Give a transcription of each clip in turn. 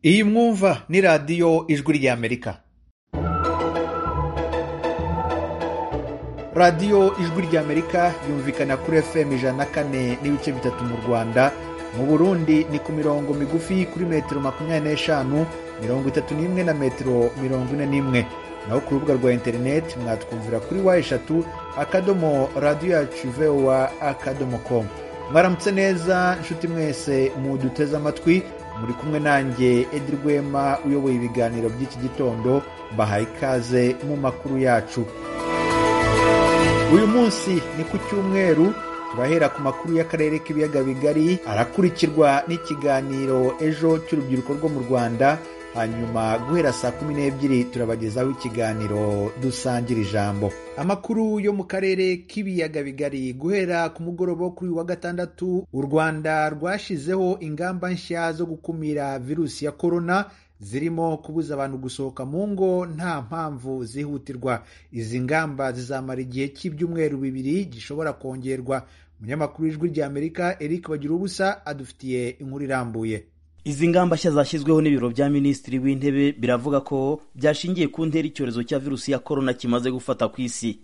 Iyi mwumva ni Radiyo Ijwi ry'Amerika Radiyo Ijwi ry'Amerika yumvikana kuri FM ijana na kane n'ibice bitatu mu Rwanda mu Burundi ni ku mirongo migufi kuri metero makumyabiri n'eshanu mirongo itatu n'imwe na metero mirongo ine n'imwe naho ku rubuga rwa interineti mwatwumvira kuri wa eshatu akadomo radiyo yacu vewa akadomo komu mwaramutse neza inshuti mwese muduteze amatwi muri kumwe nanjye edi rwema uyoboye ibiganiro by'iki gitondo bahaye ikaze mu makuru yacu uyu munsi ni ku cyumweru turahera ku makuru y'akarere k'ibiyaga bigari arakurikirwa n'ikiganiro ejo cy'urubyiruko rwo mu rwanda hanyuma guhera saa kumi n'ebyiri turabagezaho ikiganiro dusangira ijambo amakuru yo mu karere k'ibiyaga bigari guhera ku mugoroba wo kuri uyu wa gatandatu u rwanda rwashyizeho ingamba nshya zo gukumira virusi ya korona zirimo kubuza abantu gusohoka mu ngo nta mpamvu zihutirwa izi ngamba zizamara igihe cy'ibyumweru bibiri gishobora kongerwa umunyamakuru w'ijwi ry'amerika eric bagira ubusa adufitiye inkuru irambuye Izi ngamba nshya zashyizweho n'ibiro bya minisitiri w'intebe biravuga ko byashingiye ku ntera icyorezo cya virusi ya korona kimaze gufata ku isi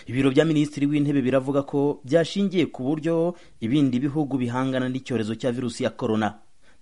ibiro bya minisitiri w'intebe biravuga ko byashingiye ku buryo ibindi bihugu bihangana n'icyorezo cya virusi ya korona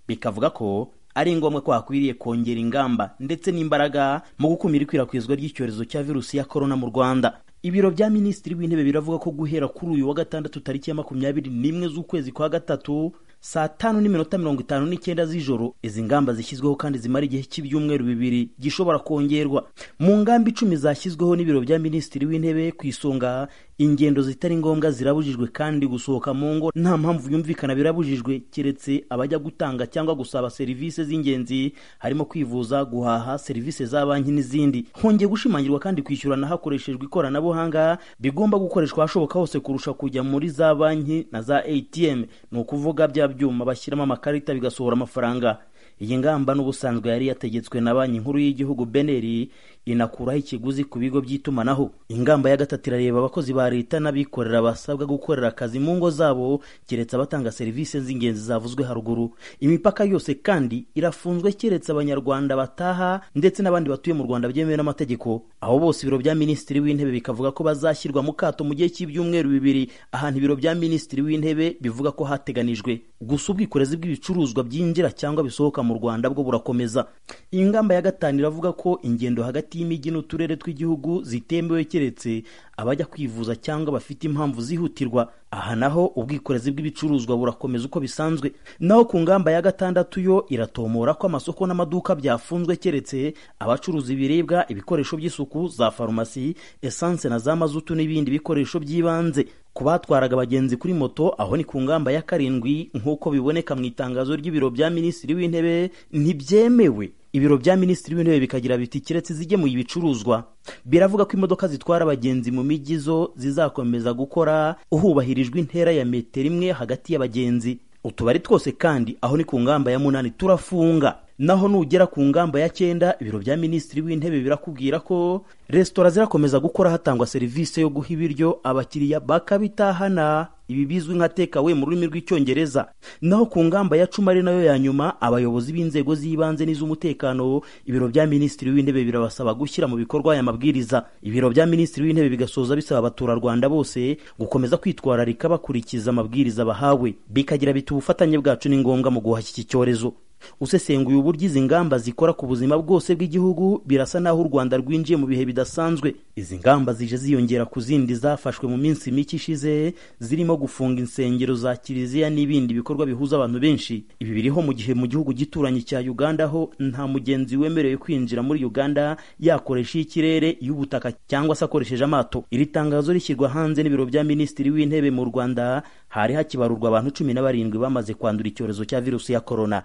bikavuga ko ari ngombwa ko hakwiriye kongera ingamba ndetse n'imbaraga mu gukumira ikwirakwizwa ry'icyorezo cya virusi ya korona mu rwanda ibiro bya minisitiri w'intebe biravuga ko guhera kuri uyu wa gatandatu tariki ya makumyabiri n'imwe z'ukwezi kwa gatatu saa tanu n'iminota mirongo itanu n'icyenda z'ijoro izi ngamba zishyizweho kandi zimara igihe cy'ibyumweru bibiri gishobora kongerwa mu ngamba icumi zashyizweho n'ibiro bya minisitiri w'intebe ku isonga ingendo zitari ngombwa zirabujijwe kandi gusohoka mu ngo nta mpamvu yumvikana birabujijwe keretse abajya gutanga cyangwa gusaba serivisi z'ingenzi harimo kwivuza guhaha serivisi za banki n'izindi hongeye gushimangirwa kandi kwishyurana hakoreshejwe ikoranabuhanga bigomba gukoreshwa ahashoboka hose kurusha kujya muri za banki na za atm ni ukuvuga bya byuma bashyiramo amakarita bigasohora amafaranga iyi ngamba n'ubusanzwe yari yategetswe na banki nkuru y'igihugu beneri inakuraho ikiguzi ku bigo by'itumanaho ingamba ya gatatu irareba abakozi ba leta n'abikorera basabwa gukorera akazi mu ngo zabo keretse abatanga serivisi z'ingenzi zavuzwe haruguru imipaka yose kandi irafunzwe keretse abanyarwanda bataha ndetse n'abandi batuye mu rwanda byemewe n'amategeko aho bose ibiro bya minisitiri w'intebe bikavuga ko bazashyirwa mu kato mu gihe cy'ibyumweru bibiri ahantu ibiro bya minisitiri w'intebe bivuga ko hateganijwe gusa ubwikorezi bw'ibicuruzwa byinjira cyangwa bisohoka mu rwanda bwo burakomeza iyi ngamba ya gatanu iravuga ko ingendo hagati y'imijyi n'uturere tw'igihugu zitemewe keretse abajya kwivuza cyangwa bafite impamvu zihutirwa aha naho ubwikorezi bw'ibicuruzwa burakomeza uko bisanzwe naho ku ngamba ya gatandatu yo iratomora ko amasoko n'amaduka byafunzwe keretse abacuruza ibiribwa ibikoresho by'isuku za farumasi esanse na za mazutu n'ibindi bikoresho by'ibanze ku batwaraga abagenzi kuri moto aho ni ku ngamba ya karindwi nk'uko biboneka mu itangazo ry'ibiro bya minisitiri w'intebe ntibyemewe ibiro bya minisitiri w'intebe bikagira biti keretse izigemuye ibicuruzwa biravuga ko imodoka zitwara abagenzi mu mijyi zo zizakomeza gukora hubahirijwe intera ya metero imwe hagati y'abagenzi utubari twose kandi aho ni ku ngamba ya munani turafunga naho nugera ku ngamba ya cyenda ibiro bya minisitiri w'intebe birakubwira ko resitora zirakomeza gukora hatangwa serivisi yo guha ibiryo abakiriya bakabitahana ibi bizwi nka tekawe mu rurimi rw'icyongereza naho ku ngamba ya cumi ari nayo ya nyuma abayobozi b'inzego z'ibanze n'iz'umutekano ibiro bya minisitiri w'intebe birabasaba gushyira mu bikorwa aya mabwiriza ibiro bya minisitiri w'intebe bigasoza bisaba abaturarwanda bose gukomeza kwitwararika bakurikiza amabwiriza bahawe bikagira biti ubufatanye bwacu ni ngombwa mu guhashya iki cyorezo usesenguye uburyo izi ngamba zikora ku buzima bwose bw'igihugu birasa n'aho u rwanda rwinjiye mu bihe bidasanzwe izi ngamba zije ziyongera ku zindi zafashwe mu minsi mike ishize zirimo gufunga insengero za kiliziya n'ibindi bikorwa bihuza abantu benshi ibi biriho mu gihe mu gihugu gituranyi cya uganda ho nta mugenzi wemerewe kwinjira muri uganda yakoresha iy'ikirere iy'ubutaka cyangwa se akoresheje amato iri tangazo rishyirwa hanze n'ibiro bya minisitiri w'intebe mu rwanda hari hakibarurwa abantu cumi na barindwi bamaze kwandura icyorezo cya virusi ya korona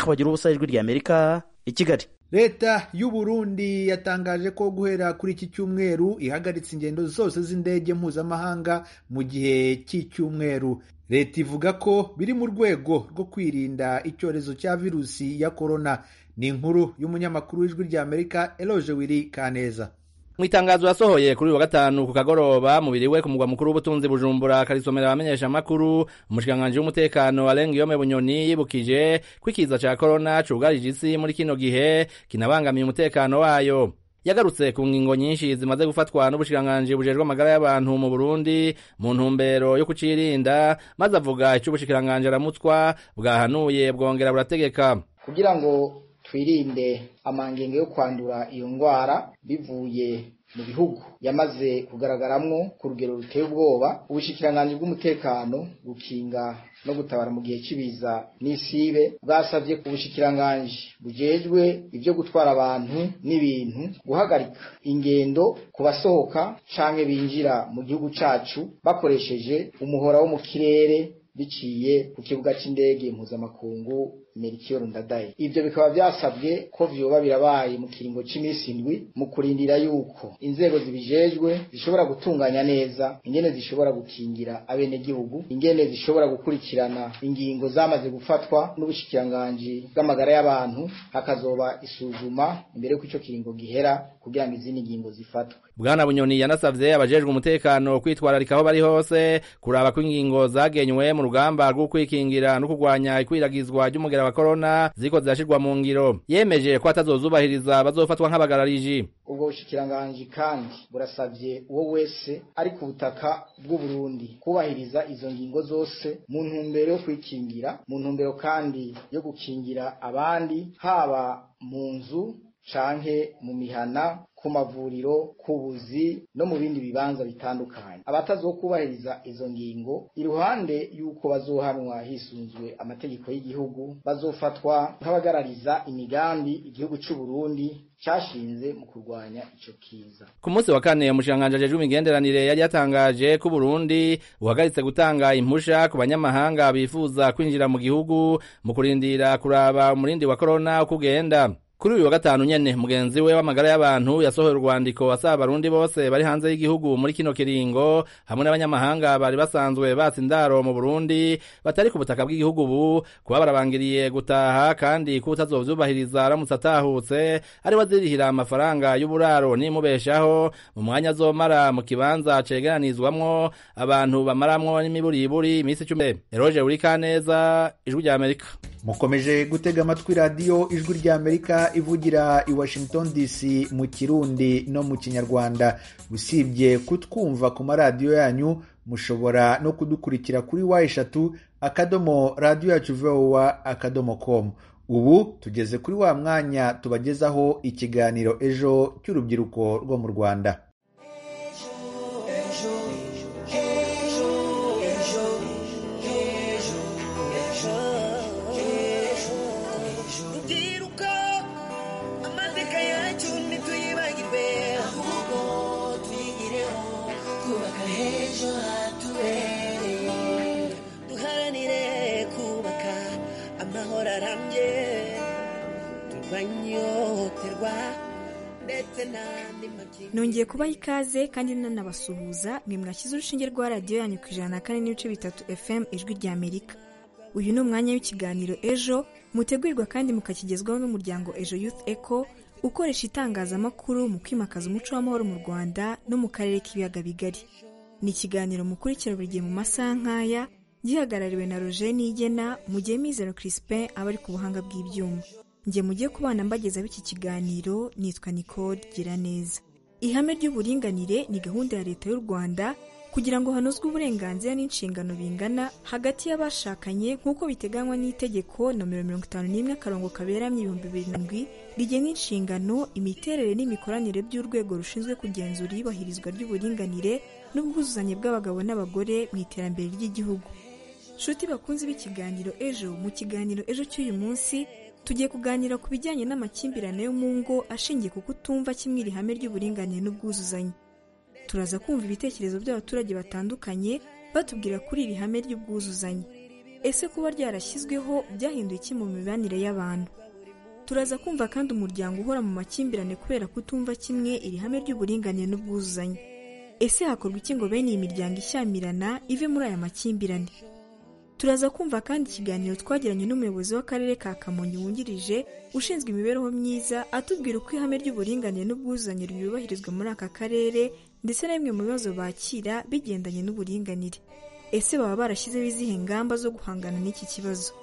bagira ubusa ijwi ry'amerika i kigali leta y'u Burundi yatangaje ko guhera kuri iki cyumweru ihagaritse ingendo zose z'indege mpuzamahanga mu gihe cy'icyumweru leta ivuga ko biri mu rwego rwo kwirinda icyorezo cya virusi ya korona ni inkuru y'umunyamakuru w'ijwi ry'amerika eloje wiri kaneza mu itangazo yasohoye kuri uyu wa gatanu ku kagoroba mubiriwe ku mugwa mukuru w'ubutunzi bujumbura akarisomera abamenyesha amakuru umushikiranganji w'umutekano arenga yome bunyoni yibukije ko ikiza cya korona cugarije isi muri kino gihe kinabangamiye umutekano wayo yagarutse ku ngingo nyinshi zimaze gufatwa n'ubushikiranganji bujejwe amagara y'abantu mu Burundi mu ntumbero yo kucirinda maze avuga icyo ubushikiranganji aramutswa bwahanuye bwongera burategeka kugira ngo twirinde amangingo yo kwandura iyo ndwara bivuye mu bihugu yamaze kugaragaramwo ku rugero ruteye ubwoba ubushikiranganji bw'umutekano gukinga no gutabara mu gihe cy'ibiza n'isibe bwasabye ku bushikiranganji bujejwe ibyo gutwara abantu n'ibintu guhagarika ingendo ku basohoka canke binjira mu gihugu cacu bakoresheje umuhora wo mu kirere biciye ku kibuga cy'indege mpuzamakungu Melchior Ndadaye ibyo bikaba byasabwe ko vyoba birabaye mu kiringo cy'iminsi indwi mu kurindira yuko inzego zibijejwe zishobora gutunganya neza ingene zishobora gukingira abenegihugu ingene zishobora gukurikirana ingingo zamaze gufatwa n'ubushikiranganji bw'amagara y'abantu hakazoba isuzuma imbere y'uko ico kiringo gihera kugira ngo izindi ngingo zifatwe bwana bunyoni yanasavye abajejwe umutekano kwitwararika aho bari hose kuraba ko ingingo zagenywe mu rugamba rwo kwikingira no kurwanya ikwiragizwa ry'umugera wa corona ziko zirashirwa mu ngiro yemeje ko atazozubahiriza bazofatwa nk'abagarariji ubwo bushikiranganji kandi burasavye uwo wese ari ku butaka bw'uburundi kubahiriza izo ngingo zose mu ntumbero yo kwikingira mu ntumbero kandi yo gukingira abandi haba mu nzu canke mu mihana ku mavuriro ku buzi no mu bindi bibanza bitandukanye abatazokubahiriza izo ngingo iruhande y'uko bazohanwa hisunzwe amategeko y'igihugu bazofatwa nk'abagarariza imigambi igihugu cy'u Burundi cyashinze mu kurwanya icyo kiza ku munsi wa kane umushikiranganji ajejwe imigenderanire yari yatangaje ko Burundi uhagaritse gutanga impusha ku banyamahanga bifuza kwinjira mu gihugu mu kurindira kuraba umurindi wa corona uko ugenda kuri uyu wa gatanu nyene mugenzi we w'amagara y'abantu yasohoye urwandiko asaba abarundi bose bari hanze y'igihugu muri kino kiringo hamwe n'abanyamahanga bari basanzwe batsa indaro mu burundi batari ku butaka bw'igihugu ubu kuba barabangiriye gutaha kandi ko utazovyubahiriza aramutse atahutse ari wazirihira amafaranga y'uburaro n'imubeshaho mu mwanya azomara mu kibanza cegeranizwamwo abantu bamaramwo n'imiburiburi iminsi icumi eroge urikaneza ijwi rya amerika mukomeje gutega amatwi radiyo ijwi ry'amerika ivugira i washington dc mu kirundi no mu kinyarwanda usibye kutwumva ku maradiyo yanyu mushobora no kudukurikira kuri wa eshatu akadomo radiyo yacu vowa akadomo komu ubu tugeze kuri wa mwanya tubagezaho ikiganiro ejo cy'urubyiruko rwo mu rwanda nongeye kubaha ikaze kandi nanabasuhuza mwe mwashyize urushinge rwa radiyo yanyu ku ijana na kane n'ibice bitatu fm ijwi rya amerika uyu ni umwanya w'ikiganiro ejo mutegurirwa kandi mukakigezwaho n'umuryango ejo youth eco ukoresha itangazamakuru mu kwimakaza umuco w'amahoro mu rwanda no mu karere k'ibiyaga bigari ni ikiganiro mukurikira buri gihe mu masaha nk'aya gihagarariwe na roger nigena mu gihe mizero crispin aba ari ku buhanga bw'ibyuma njye mujye ku bana mbagezaho iki kiganiro nitwa nicole gira neza ihame ry'uburinganire ni gahunda ya leta y'u rwanda kugira ngo hanozwe uburenganzira n'inshingano bingana hagati y'abashakanye nk'uko biteganywa n'itegeko nomero mirongo itanu n'imwe akarongo kaberamye ibihumbi bibiri na ndwi rigena inshingano imiterere n'imikoranire by'urwego rushinzwe kugenzura iyubahirizwa ry'uburinganire n'ubwuzuzanye bw'abagabo n'abagore mu iterambere ry'igihugu nshuti bakunze b'ikiganiro ejo mu kiganiro ejo cy'uyu munsi tugiye kuganira ku bijyanye n'amakimbirane yo mu ngo ashingiye ku kutumva kimwe iri hame ry'uburinganire n'ubwuzuzanye turaza kumva ibitekerezo by'abaturage batandukanye batubwira kuri iri hame ry'ubwuzuzanye ese kuba ryarashyizweho byahinduye iki mu mibanire y'abantu turaza kumva kandi umuryango uhora mu makimbirane kubera kutumva kimwe iri hame ry'uburinganire n'ubwuzuzanye ese hakorwa iki ngo bene iyi miryango ishyamirana ive muri aya makimbirane turaza kumva kandi ikiganiro twagiranye n'umuyobozi w'akarere ka kamonyi wungirije ushinzwe imibereho myiza atubwira uko ihame ry'uburinganire n'ubwuzuzanye ryubahirizwa muri aka karere ndetse na bimwe mu bibazo bakira bigendanye n'uburinganire ese baba barashyizeho izihe ngamba zo guhangana n'iki kibazo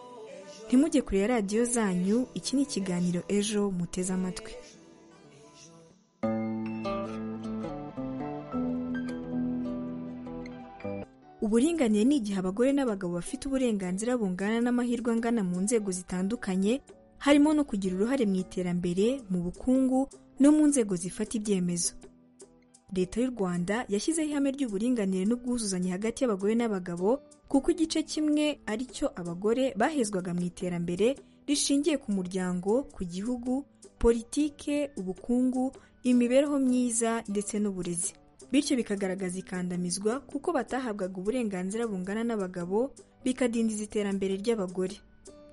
ntimujye kure radiyo zanyu iki ni ikiganiro ejo muteze amatwi uburinganire ni igihe abagore n'abagabo bafite uburenganzira bungana n'amahirwe angana mu nzego zitandukanye harimo no kugira uruhare mu iterambere mu bukungu no mu nzego zifata ibyemezo leta y'u rwanda yashyizeho ihame ry'uburinganire n'ubwuzuzanye hagati y'abagore n'abagabo kuko igice kimwe ari cyo abagore bahezwaga mu iterambere rishingiye ku muryango ku gihugu politike ubukungu imibereho myiza ndetse n'uburezi bityo bikagaragaza ikandamizwa kuko batahabwaga uburenganzira bungana n'abagabo bikadindiza iterambere ry'abagore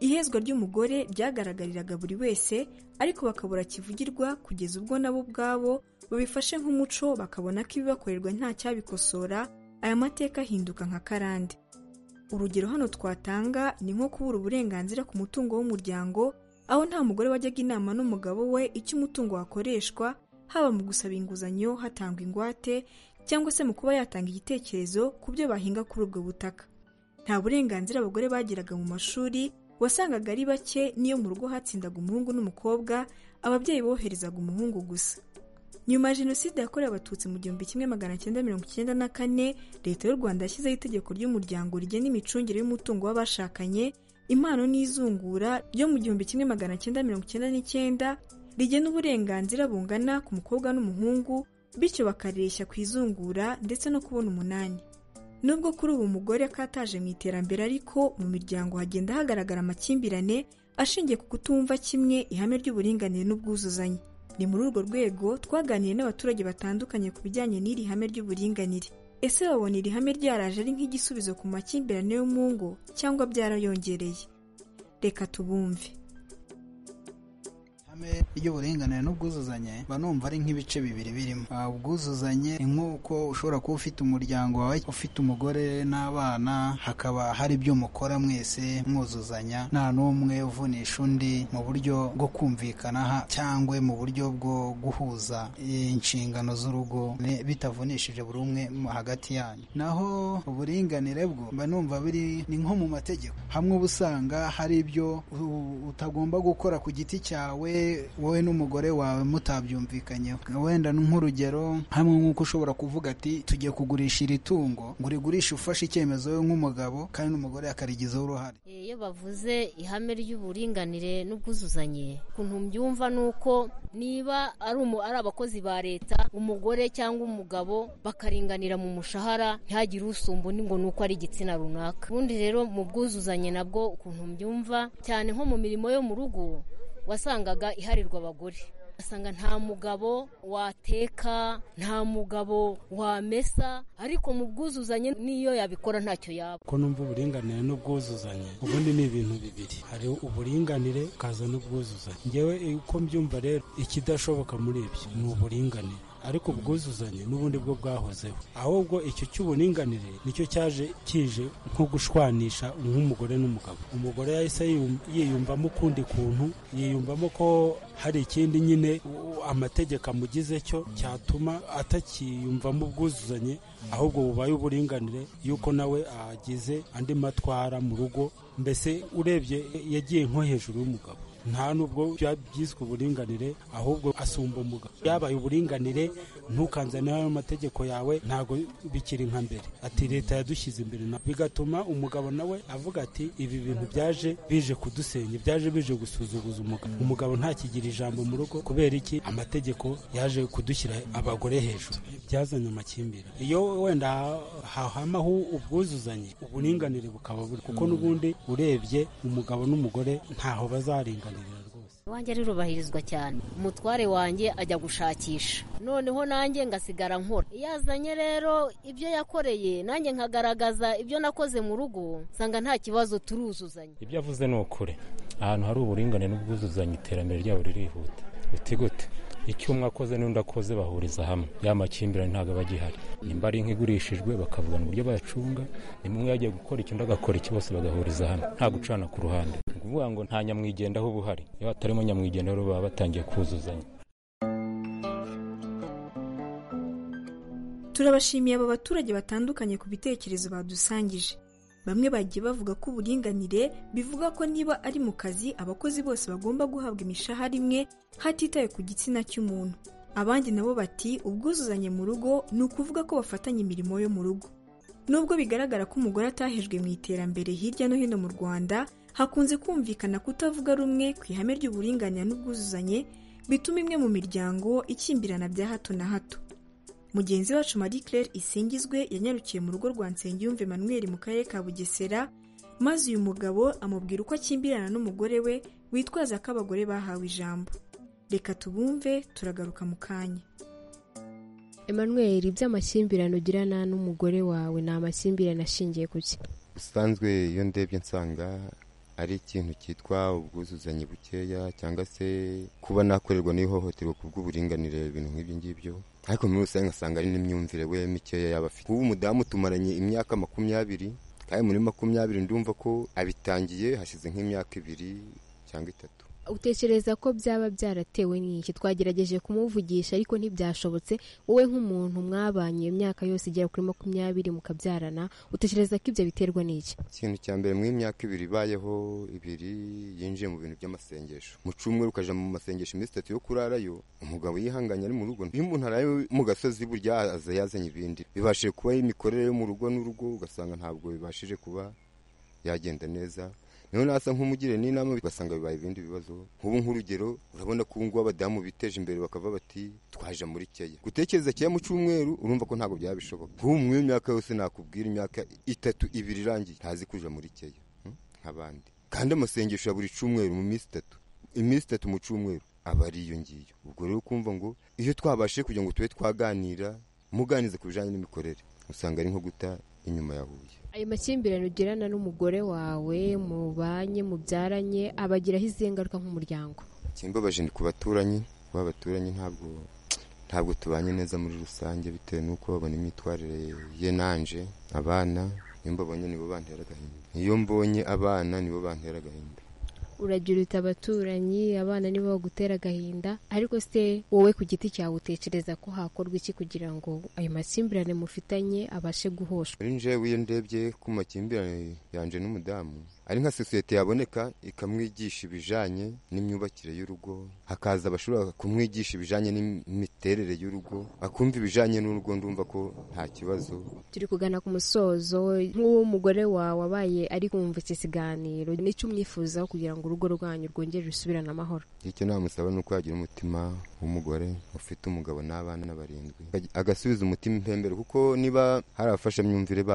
ihezwa ry'umugore ryagaragariraga buri wese ariko bakabura kivugirwa kugeza ubwo nabo ubwabo babifashe nk'umuco bakabona ko ibibakorerwa nta cyabikosora aya mateka ahinduka nka karande urugero hano twatanga ni nko kubura uburenganzira ku mutungo w'umuryango aho nta mugore wajyaga inama n'umugabo we icyo umutungo wakoreshwa haba mu gusaba inguzanyo hatangwa ingwate cyangwa se mu kuba yatanga igitekerezo ku byo bahinga kuri ubwo butaka nta burenganzira abagore bagiraga mu mashuri wasangaga ari bake n'iyo mu rugo hatsindaga umuhungu n'umukobwa ababyeyi boherezaga umuhungu gusa nyuma ya jenoside yakorewe abatutsi mu gihumbi kimwe magana cyenda mirongo icyenda na kane leta y'u rwanda yashyizeho itegeko ry'umuryango rigena imicungire y'umutungo w'abashakanye impano n'izungura ryo mu gihumbi kimwe magana cyenda mirongo icyenda n'icyenda rigena uburenganzira bungana ku mukobwa n'umuhungu bityo bakareshya ku izungura ndetse no kubona umunani nubwo kuri ubu umugore akataje mu iterambere ariko mu miryango hagenda hagaragara amakimbirane ashingiye ku kutumva kimwe ihame ry'uburinganire n'ubwuzuzanye ni muri urwo rwego twaganiriye n'abaturage batandukanye ku bijyanye n'iri hame ry'uburinganire ese babona iri hame ryaraje ari nk'igisubizo ku makimbirane yo mu ngo cyangwa byarayongereye reka tubumve ihame ry'uburinganire n'ubwuzuzanye mba numva ari nk'ibice bibiri birimo ubwuzuzanye ni nk'uko ushobora kuba ufite umuryango wawe ufite umugore n'abana hakaba hari ibyo mukora mwese mwuzuzanya nta n'umwe uvunisha undi mu buryo bwo kumvikana cyangwa mu buryo bwo guhuza inshingano z'urugo bitavunishije buri umwe hagati yanyu naho uburinganire bwo mba numva biri ni nko mu mategeko hamwe uba usanga hari ibyo utagomba gukora ku giti cyawe wowe n'umugore wawe mutabyumvikanyeho wenda nk'urugero hamwe nk'uko ushobora kuvuga ati tugiye kugurisha iri tungo ngo urigurishe ufashe icyemezo we nk'umugabo kandi n'umugore akarigizaho uruhare iyo bavuze ihame ry'uburinganire n'ubwuzuzanye ukuntu mbyumva ni uko niba ari abakozi ba leta umugore cyangwa umugabo bakaringanira mu mushahara ntihagire usumba undi ngo ni uko ari igitsina runaka ubundi rero mu bwuzuzanye nabwo ukuntu mbyumva cyane nko mu mirimo yo mu rugo wasangaga iharirwa abagore asanga nta mugabo wateka nta mugabo wamesa ariko mu bwuzuzanye n'iyo yabikora ntacyo yaba ko numva uburinganire n'ubwuzuzanye ubundi ni ibintu bibiri hari uburinganire ukaza n'ubwuzuzanye ngewe uko mbyumva rero ikidashoboka muri ibyo ni uburinganire ariko ubwuzuzanye n'ubundi bwo bwahozeho ahubwo icyo cy'uburinganire nicyo cyaje kije nko gushwanisha nk'umugore n'umugabo umugore yahise yiyumvamo ukundi kuntu yiyumvamo ko hari ikindi nyine amategeko amugize cyo cyatuma atakiyumvamo ubwuzuzanye ahubwo bubaye uburinganire y'uko nawe agize andi matwara mu rugo mbese urebye yagiye nko hejuru y'umugabo nta nubwo byiswe uburinganire ahubwo asumba umugabo byabaye uburinganire ntukanzanire ayo mategeko yawe ntabwo bikiri nka mbere ati leta yadushyize imbere bigatuma umugabo nawe avuga ati ibi bintu byaje bije kudusenya byaje bije gusuzuguza umugabo umugabo ntakigira ijambo mu rugo kubera iki amategeko yaje kudushyira abagore hejuru byazanye amakimbirane iyo wenda hahamaho ubwuzuzanye uburinganire bukaba buri kuko n'ubundi urebye umugabo n'umugore ntaho bazaringanirira rwose iwanjye rirubahirizwa cyane umutware wanjye ajya gushakisha noneho nanjye ngasigara nkora iyo azanye rero ibyo yakoreye nanjye nkagaragaza ibyo nakoze mu rugo nsanga nta kibazo turuzuzanya ibyo avuze ni ukuri ahantu hari uburinganire n'ubwuzuzanye iterambere ryabo ririhuta gute icyo umwe akoze n'undi akoze bahuriza hamwe ya makimbirane ntabwo aba agihari nimba ari nk'igurishijwe bakavugana uburyo bayacunga nimba umwe yagiye gukora icyo undi agakora iki bose bagahuriza hamwe nta gucana ku ruhande ni ukuvuga ngo nta nyamwigendaho uba uhari iyo hatarimo nyamwigendaho rero baba batangiye kuzuzanya turabashimiye aba baturage batandukanye ku bitekerezo badusangije bamwe bagiye bavuga ko uburinganire bivuga ko niba ari mu kazi abakozi bose bagomba guhabwa imishahara imwe hatitawe ku gitsina cy'umuntu abandi nabo bati ubwuzuzanye mu rugo ni ukuvuga ko bafatanya imirimo yo mu rugo nubwo bigaragara ko umugore atahejwe mu iterambere hirya no hino mu rwanda hakunze kumvikana kutavuga rumwe ku ihame ry'uburinganire n'ubwuzuzanye bituma imwe mu miryango ikimbirana bya hato na hato mugenzi wacu marie claire isingizwe yanyarukiye mu rugo rwa nsengiyumve manuel mu karere ka bugesera maze uyu mugabo amubwira uko akimbirana n'umugore we witwaza ko abagore bahawe ijambo reka tubumve turagaruka mu kanya emanuel iby'amakimbirane ugirana n'umugore wawe ni amakimbirane ashingiye ku ki usanzwe iyo ndebye nsanga ari ikintu cyitwa ubwuzuzanye bukeya cyangwa se kuba nakorerwa n'ihohoterwa ku bw'uburinganire ibintu nk'ibyo ngibyo ariko muri rusange ngasanga ari n'imyumvire we mikeya yaba afite ubu umudamu tumaranye imyaka makumyabiri kandi muri makumyabiri ndumva ko abitangiye hashize nk'imyaka ibiri cyangwa itatu utekereza ko byaba byaratewe n'iki twagerageje kumuvugisha ariko ntibyashobotse wowe nk'umuntu mwabanye iyo myaka yose igera kuri makumyabiri mukabyarana utekereza ko ibyo biterwa n'iki ikintu cya mbere muri myaka ibiri ibayeho ibiri yinjiye mu bintu by'amasengesho mu cyumweru ukajya mu masengesho iminsi itatu yo kurarayo umugabo yihanganye ari mu rugo iyo umuntu araye mu gasozi burya aza yazanye ibindi bibashije kuba imikorere yo mu rugo n'urugo ugasanga ntabwo bibashije kuba yagenda neza niho nasa nk'umugire n'inama ugasanga bibaye ibindi bibazo nk'ubu nk'urugero urabona ko ubu ngubu abadamu biteje imbere bakava bati twaje muri keya gutekereza keya mu cyumweru urumva ko ntabwo byaba bishoboka nk'ubu muri iyo myaka yose nakubwira imyaka itatu ibiri irangiye ntazi kuja muri keya nk'abandi kandi amasengesho ya buri cyumweru mu minsi itatu iminsi itatu mu cyumweru aba ari iyo ngiyo ubwo rero ukumva ngo iyo twabashije kugira ngo tube twaganira muganize ku bijyanye n'imikorere usanga ari nko guta inyuma ya huye ayo makimbirane ugirana n'umugore wawe mubanye mubyaranye abagiraho izihe ngaruka nk'umuryango kimbabaje ni ku baturanyi kuba abaturanyi ntabwo ntabwo tubanye neza muri rusange bitewe n'uko babona imyitwarire ye nanje abana niyo mbabonye nibo bantera agahinda iyo mbonye abana nibo bantera agahinda uragira uta abaturanyi abana nibo bagutera agahinda ariko se wowe ku giti cyawe utekereza ko hakorwa iki kugira ngo ayo makimbirane mufitanye abashe guhoshwa ari njewe iyo ndebye ku makimbirane yanje n'umudamu ari nka sosiyete yaboneka ikamwigisha ibijanye n'imyubakire y'urugo hakaza abashobora kumwigisha ibijanye n'imiterere y'urugo akumva ibijanye n'urugo ndumva ko nta kibazo turi kugana ku musozo nk'uwo mugore wawe abaye ari kumva iki kiganiro nicyo umwifuzaho kugira ngo urugo rwanyu rwongere rusubirane amahoro icyo namusaba ni uko yagira umutima w'umugore ufite umugabo n'abana barindwi agasubiza umutima impembero kuko niba hari abafashamyumvire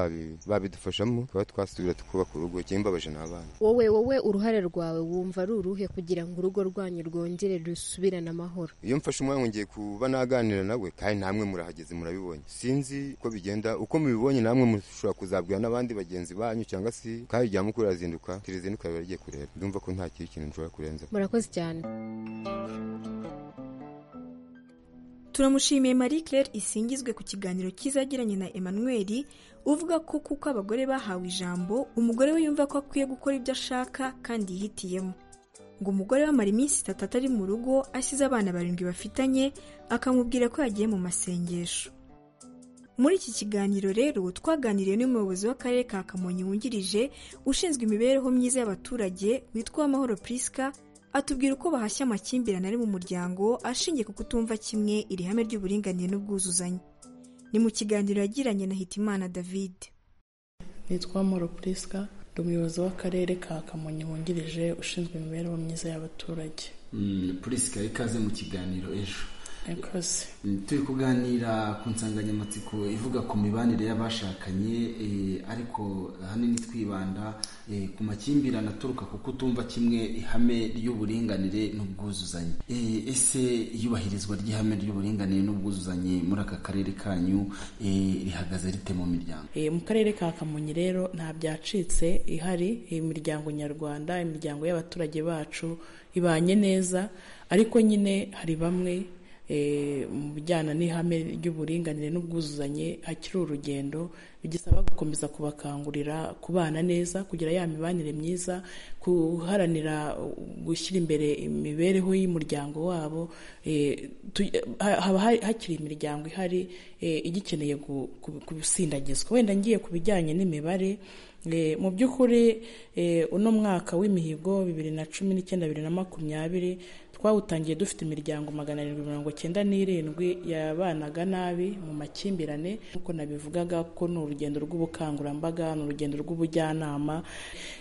babidufashamo tuba twasubira tukubaka urugo ikimbabaje ni abana wowe wowe uruhare rwawe wumva ari uruhe kugira ngo urugo rwanyu rwongere rusubirane amahoro iyo mfashe umwanya ngongeye kuba naganira nawe kandi namwe murahageze murabibonye sinzi uko bigenda uko mubibonye namwe mushobora kuzabwira n'abandi bagenzi banyu cyangwa se kandi rya mukuru arazinduka tirizinduka riba rigiye kureba ndumva ko nta kindi kintu nshobora kurenza murakoze cyane turamushimiye marie claire isingizwe ku kiganiro kizagiranye na emmanuel uvuga ko kuko abagore bahawe ijambo umugore we yumva ko akwiye gukora ibyo ashaka kandi yihitiyemo ngo umugore we amara iminsi itatu atari mu rugo asize abana barindwi bafitanye akamubwira ko yagiye mu masengesho muri iki kiganiro rero twaganiriye n'umuyobozi w'akarere ka kamonyi wungirije ushinzwe imibereho myiza y'abaturage witwa amahoro prisca atubwira uko bahashya amakimbirane ari mu muryango ashingiye ku kutumva kimwe iri hame ry'uburinganire n'ubwuzuzanye ni mu kiganiro yagiranye na hitimana david nitwa moro purisika ndi umuyobozi w'akarere ka kamonyi wungirije ushinzwe imibereho myiza y'abaturage purisika ikaze mu kiganiro ejo yakoze turi kuganira ku nsanganyamatsiko ivuga ku mibanire y'abashakanye ariko ahanini twibanda ku makimbirane aturuka ku kutumva kimwe ihame ry'uburinganire n'ubwuzuzanye ese iyubahirizwa ry'ihame ry'uburinganire n'ubwuzuzanye muri aka karere kanyu rihagaze rite mu miryango mu karere ka kamonyi rero nta byacitse ihari imiryango nyarwanda imiryango y'abaturage bacu ibanye neza ariko nyine hari bamwe mu bijyana n'ihame ry'uburinganire n'ubwuzuzanye hakiri urugendo bigisaba gukomeza kubakangurira kubana neza kugira ya mibanire myiza guharanira gushyira imbere imibereho y'umuryango wabo eh, tu- ha- haba hari- hakiri imiryango ihari eh, igikeneye gu- ku- gusindagizwa wenda ngiye ku bijyanye n'imibare Eh, mu by'ukuri eh, uno mwaka w'imihigo bibiri na cumi n'icyenda bibiri na makumyabiri twawutangiye dufite imiryango magana arindwi mirongo cyenda n'irindwi yabanaga nabi mu makimbirane nk'uko nabivugaga ko ni urugendo rw'ubukangurambaga ni urugendo rw'ubujyanama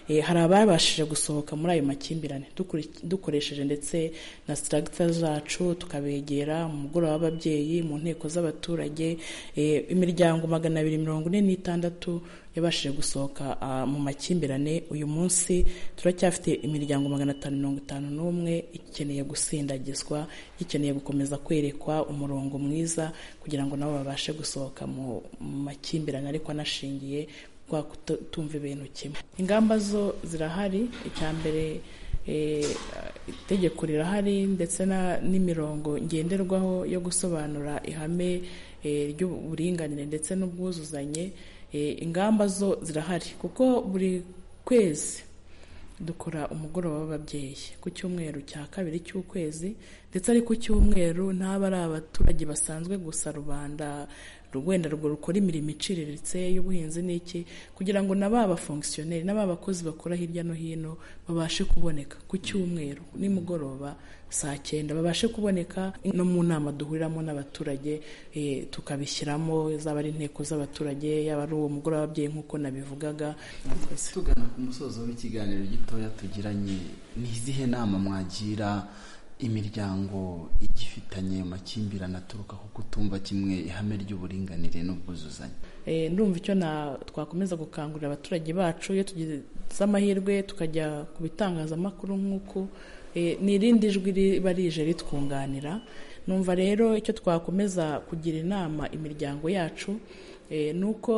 Eh, hari ababashije gusohoka muri ayo makimbirane dukuri- dukoresheje ndetse na sitaragica zacu tukabegera mu mugoroba w'ababyeyi mu nteko z'abaturage Eh, imiryango magana abiri mirongo ine n'itandatu yabashije gusohoka ah, mu makimbirane uyu munsi turacyafite imiryango magana atanu mirongo itanu n'umwe ikeneye gusindagizwa ikeneye gukomeza kwerekwa umurongo mwiza kugira ngo nabo babashe gusohoka mu mu makimbirane ariko anashingiye kwa kutumva ibintu kimwe ingamba zo zirahari icya mbere eh, itegeko rirahari ndetse na- n'imirongo ngenderwaho yo gusobanura ihame eh, ry'uburinganire ndetse n'ubwuzuzanye Eh, ingamba zo zirahari kuko buri kwezi dukora umugoroba w'ababyeyi ku cyumweru cya kabiri cy'ukwezi ndetse ari ku cyumweru ntaba ari abaturage basanzwe gusa rubanda wenda rwo rukora imirimo iciriritse y'ubuhinzi n'iki kugira ngo na ba bafongisiyoneri na ba bakozi bakora hirya no hino babashe kuboneka ku cyumweru nimugoroba saa cyenda babashe kuboneka no mu nama duhuriramo n'abaturage eh, tukabishyiramo zaba ari inteko z'abaturage yaba ari uwo mugoroba w'ababyeyi nk'uko nabivugaga tugana ku musozo w'ikiganiro gitoya tugiranye ni izihe nama mwagira imiryango igifitanye amakimbirane aturuka ku kutumva kimwe ihame ry'uburinganire n'ubwuzuzanye Eh, ndumva icyo na twakomeza gukangurira abaturage bacu iyo tugize amahirwe tukajya ku bitangazamakuru nk'uku eh, ni irindi jwi riba rije ritwunganira numva rero icyo twakomeza kugira inama imiryango yacu eh, ni uko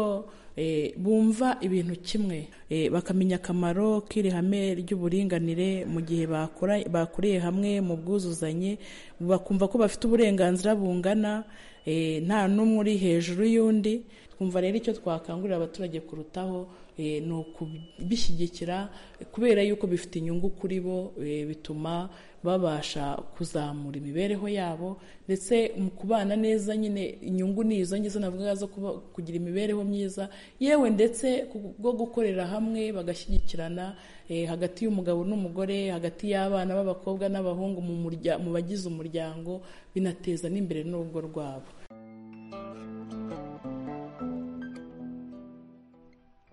eh, bumva ibintu kimwe eh, bakamenya akamaro k'iri hame ry'uburinganire mu gihe bakora- bakuriye hamwe mu bwuzuzanye bakumva ko bafite uburenganzira bungana eh, nta n'umwe uri hejuru y'undi twumva rero icyo twakangurira abaturage kurutaho eh, ni ukubishyigikira eh, kubera yuko bifite inyungu kuri bo eh, bituma babasha kuzamura imibereho yabo ndetse mu kubana neza nyine inyungu ni izo ngizo navuga zo kuba- kugira imibereho myiza yewe ndetse ku- bwo gukorera hamwe bagashyigikirana eh, hagati y'umugabo n'umugore hagati y'abana b'abakobwa n'abahungu mu murya- mu bagize umuryango binateza n'imbere n'urugo rwabo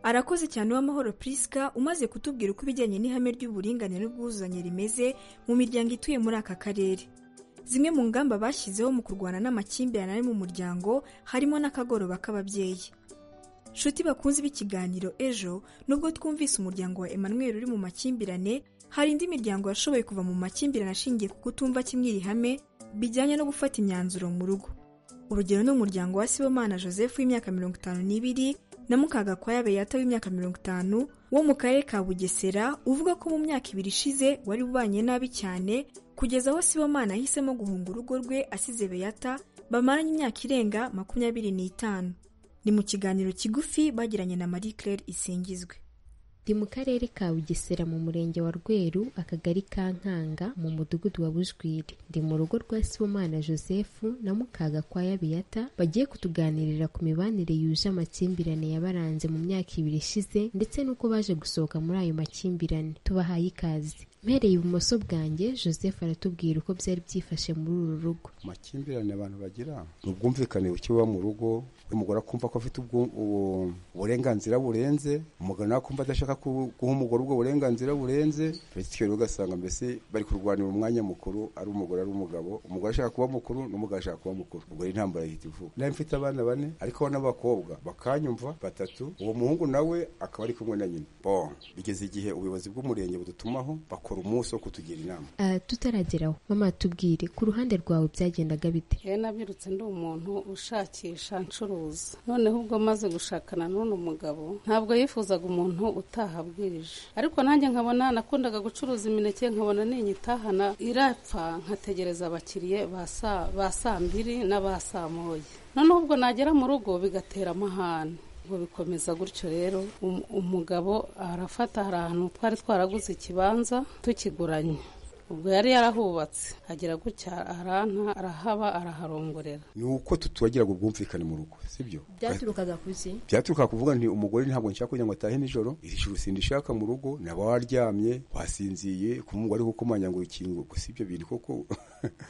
arakoze cyane uwamahoro prisca umaze kutubwira uko ibijyanye n'ihame ry'uburinganire n'ubwuzuzanye rimeze mu miryango ituye muri aka karere zimwe mu ngamba bashyizeho mu kurwana n'amakimbirane ari mu muryango harimo n'akagoroba k'ababyeyi nshuti bakunze b'ikiganiro ejo nubwo twumvise umuryango wa emmanuel uri mu makimbirane hari indi miryango yashoboye kuva mu makimbirane ashingiye ku kutumva kimwe iri hame bijyanye no gufata imyanzuro mu rugo urugero ni umuryango wa sibomana joseph w'imyaka mirongo itanu n'ibiri na mukagakwaya beyata w'imyaka mirongo itanu wo mu karere ka bugesera uvuga ko mu myaka ibiri ishize wari ubanye nabi cyane kugeza aho sibomana yahisemo guhunga urugo rwe asize beyata bamaranye imyaka irenga makumyabiri n'itanu ni mu kiganiro kigufi bagiranye na marie claire isingizwe ndi mu karere ka bugesera mu murenge wa rweru akagari ka nkanga mu mudugudu wa bujwiri ndi mu rugo rwa sibomana joseph na mukagakwaya biyata bagiye kutuganirira ku mibanire yuje amakimbirane yabaranze mu myaka ibiri ishize ndetse n'uko baje gusohoka muri ayo makimbirane tubahaye ikaze mpereye ibumoso bwanjye joseph aratubwira uko byari byifashe muri uru rugo amakimbirane abantu bagira ni ubwumvikane buke buba mu rugo umugore akumva ko afite ubwu- ubu- uburenganzira burenze umugabo nawe akumva adashaka ku- guha umugore ubwo burenganzira burenze bityo rero ugasanga mbese bari kurwanira umwanya mukuru ari umugore ari umugabo umugore ashaka kuba mukuru n'umugabo ashaka kuba mukuru ubwo rero intambara yihita ivuka nawe mfite abana bane ariko bo n'abakobwa bakanyumva batatu uwo muhungu nawe akaba ari kumwe na nyina bon bigeze igihe ubuyobozi bw'umurenge budutumaho bakora bakora umunsi wo kutugira inama Ah, tutarageraho mama tubwire ku ruhande rwawe byagendaga bite yewe nabirutse ndi umuntu ushakisha ncuruza noneho ubwo maze gushakana n'uno mugabo ntabwo yifuzaga umuntu utahabwirije ariko nanjye nkabona nakundaga gucuruza imineke nkabona n'inyitahana irapfa nkategereza abakiriye ba saa- ba saa mbiri n'aba saa moya noneho ubwo nagera mu rugo bigatera amahane ubwo bikomeza gutyo rero um- umugabo arafata hari ahantu twari twaraguze ikibanza tukiguranye ubwo yari yarahubatse agira gutya aranta arahaba araharongorera ni uko tutubagiraga ubwumvikane mu rugo sibyo byaturukaga ku isi byaturuka kuvuga nti umugore ntabwo nshaka kugira ngo atahe nijoro iri joro sindishaka mu rugo naba waryamye wasinziye kumwumva ariko kumanya ngo ikintu ngo si ibyo bintu koko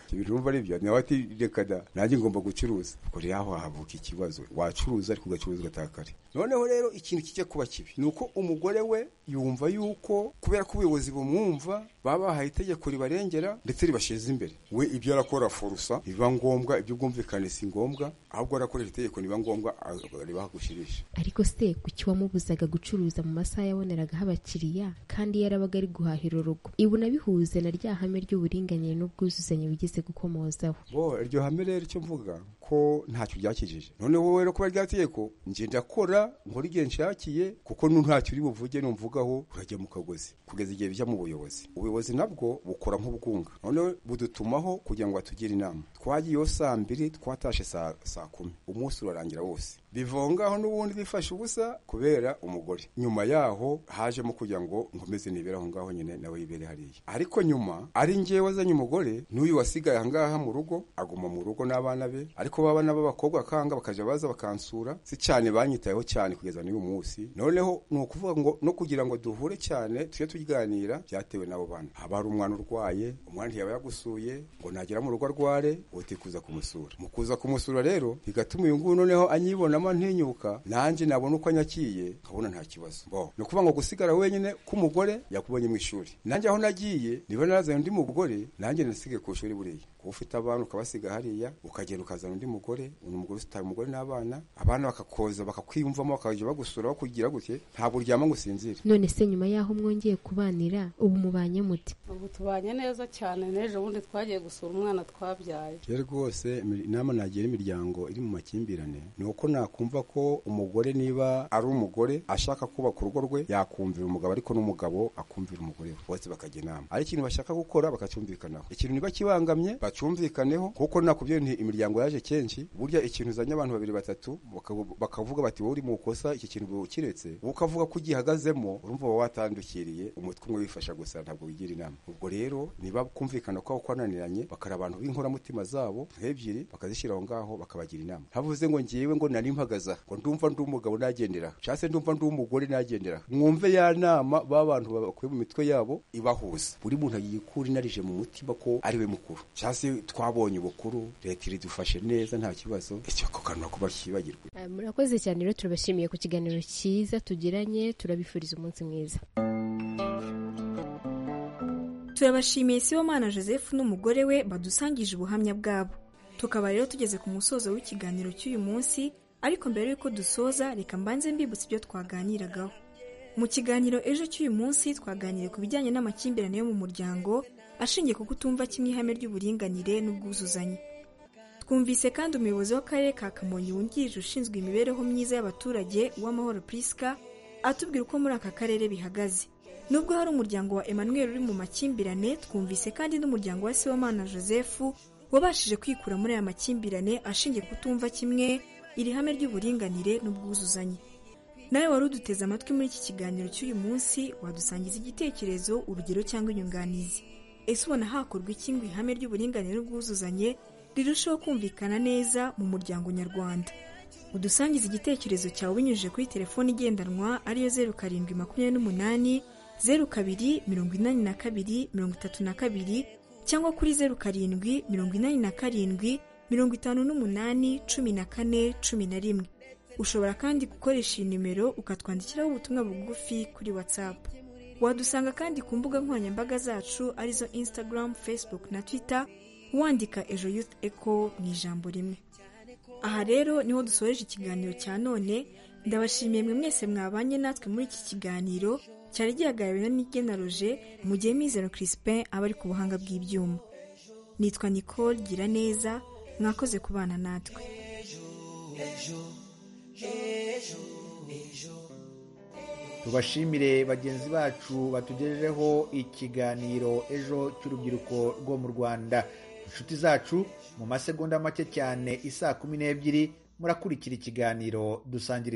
ibyo bintu urumva ari byo nawe ati reka da nanjye ngomba gucuruza ubwo rero aho havuka ikibazo wacuruza ariko ugacuruza ugataha kare noneho rero ikintu kijya kuba kibi ni uko umugore we yumva yuko kubera ko ubuyobozi bumwumva baba bahaye itegeko ribarengera ndetse ribasheza imbere we ibyo arakora forusa biba ngombwa ibyo ubwumvikane si ngombwa ahubwo arakoresha itegeko niba ngombwa a- ribahagushirisha ariko se kuki wamubuzaga gucuruza mu masaha yaboneraga abakiriya kandi yarabaga ari guhahira urugo ibu nabihuze na rya hame ry'uburinganire n'ubwuzuzanye wigeze gukomozaho bo iryo hame rero icyo mvuga ko ntacyo byakijije noneho wowe rero kuba rya tegeko nje ndakora nkora igihe nshakiye kuko nu ntacyo uri buvuge numvugaho urajya mu kagozi kugeza igihe bijya mu buyobozi ubuyobozi nabwo bukora nk'ubwunga noneho budutumaho kugira ngo batugire inama twagiye iyo saa mbiri twatashe saa saa kumi umunsi urarangira wose bivongaho n'ubundi bifashe ubusa kubera umugore nyuma yaho hajemo kugira ngo nkomeze nibere aho ngaho nyine nawe yibere hariya ariko nyuma ari njyewe wazanye umugore n'uyu wasigaye aha ngaha mu rugo aguma mu rugo n'abana be ariko babana b'abakobwa akanga bakaja baza bakansura si cyane banyitayeho cyane kugeza n'uyu munsi noneho ni ukuvuga ngo no kugira ngo duhure cyane tujye tuganira byatewe n'abo bana haba hari umwana urwaye umwana ntiyaba yagusuye ngo nagera mu rugo arware uti kuza kumusura mu kuza kumusura rero bigatuma uyu nguyu noneho anyibonamo ntinyuka nanjye nabona uko anyakiye nkabona nta kibazo bo ni ukuvuga ngo gusigara wenyine k'umugore yakubonye mu ishuri nanjye aho nagiye niba narazanye undi mugore nanjye nasigaye ku ishuri buriya kuba ufite abana ukabasiga hariya ukagenda ukazana undi mugore undi mugore usitaye umugore n'abana abana bakakoza bakakwiyumvamo bakajya bagusura bakugira gutya ntabwo uryama ngo usinzire none se nyuma y'aho mwongeye kubanira ubu mubanye mute ubu tubanye neza cyane n'ejo bundi twagiye gusura umwana twabyaye rero rwose imir- inama nagira imiryango iri mu makimbirane ni uko nakumva ko umugore niba ari umugore ashaka kubaka urugo rwe yakumvira umugabo ariko n'umugabo akumvira umugore we bose bakajya inama ari ikintu bashaka gukora bakacyumvikanaho ikintu niba kibangamye bacyumvikaneho kuko nakubyo nti imiryango yaje kenshi burya ikintu uzanye abantu babiri batatu bakavu- bakavuga bati wowe uri mu kosa iki kintu ukiretse wowe ukavuga ko ugihagazemo urumva uba watandukiriye umutwe umwe wifasha gusa ntabwo wigira inama ubwo rero niba kumvikana kwabo kwananiranye bakara abantu b'inkoramutima zabo nk'ebyiri bakazishyira aho ngaho bakabagira inama ntavuze ngo ngewe ngo nari mpagaza ngo ndumva ndi umugabo nagendera cyangwa se ndumva ndi umugore nagendera mwumve ya nama b'abantu bakuye mu mitwe yabo ibahuza buri muntu agiye kuri inarije mu mutima ko ari we mukuru cyangwa se twabonye ubukuru leta iridufashe neza nta kibazo icyo ako kantu nako bakibagirwa Ah, murakoze cyane rero turabashimiye ku kiganiro cyiza tugiranye turabifuriza umunsi mwiza turabashimiye sibomana joseph n'umugore we badusangije ubuhamya bwabo tukaba rero tugeze ku musozo w'ikiganiro cy'uyu munsi ariko mbere y'uko dusoza reka mbanze mbibutsa ibyo twaganiragaho mu kiganiro ejo cy'uyu munsi twaganiriye ku bijyanye n'amakimbirane yo mu muryango ashingiye ku kutumva kimwe ihame ry'uburinganire n'ubwuzuzanye twumvise kandi umuyobozi w'akarere ka kamonyi wungirije ushinzwe imibereho myiza y'abaturage uw'amahoro priska atubwira uko muri aka karere bihagaze nubwo hari umuryango wa emmanuel uri mu makimbirane twumvise kandi n'umuryango wa sibomana joseph wabashije kwikura muri aya makimbirane ashingiye kutumva kimwe iri hame ry'uburinganire n'ubwuzuzanye nawe wari uduteze amatwi muri iki kiganiro cy'uyu munsi wadusangiza igitekerezo urugero cyangwa inyunganizi ese ubona hakorwa iki ngo ihame ry'uburinganire n'ubwuzuzanye rirusheho kumvikana neza mu muryango nyarwanda udusangize igitekerezo cyawe binyujije kuri telefone igendanwa ariyo zeru karindwi makumyabiri n'umunani zeru kabiri mirongo inani na kabiri mirongo itatu na kabiri cyangwa kuri zeru karindwi mirongo inani na karindwi mirongo itanu n'umunani cumi na kane cumi na rimwe ushobora kandi gukoresha iyi nimero ukatwandikiraho ubutumwa bugufi kuri whatsapp wadusanga kandi ku mbuga nkoranyambaga zacu arizo instagram facebook na twitter wandika ejo youth echo mu ijambo rimwe aha rero niho dusoreje ikiganiro cya none ndabashimiye mwe mwese mwabanye natwe muri iki kiganiro cyari gihagarariwe na nigena roje mu gihe mizero Crispin aba ari ku buhanga bw'ibyuma nitwa nicole gira neza mwakoze kubana natwe tubashimire bagenzi bacu batugejejeho ikiganiro ejo cy'urubyiruko rwo mu rwanda inshuti zacu mu masegonda make cyane isaa kumi n'ebyiri murakurikira ikiganiro dusangira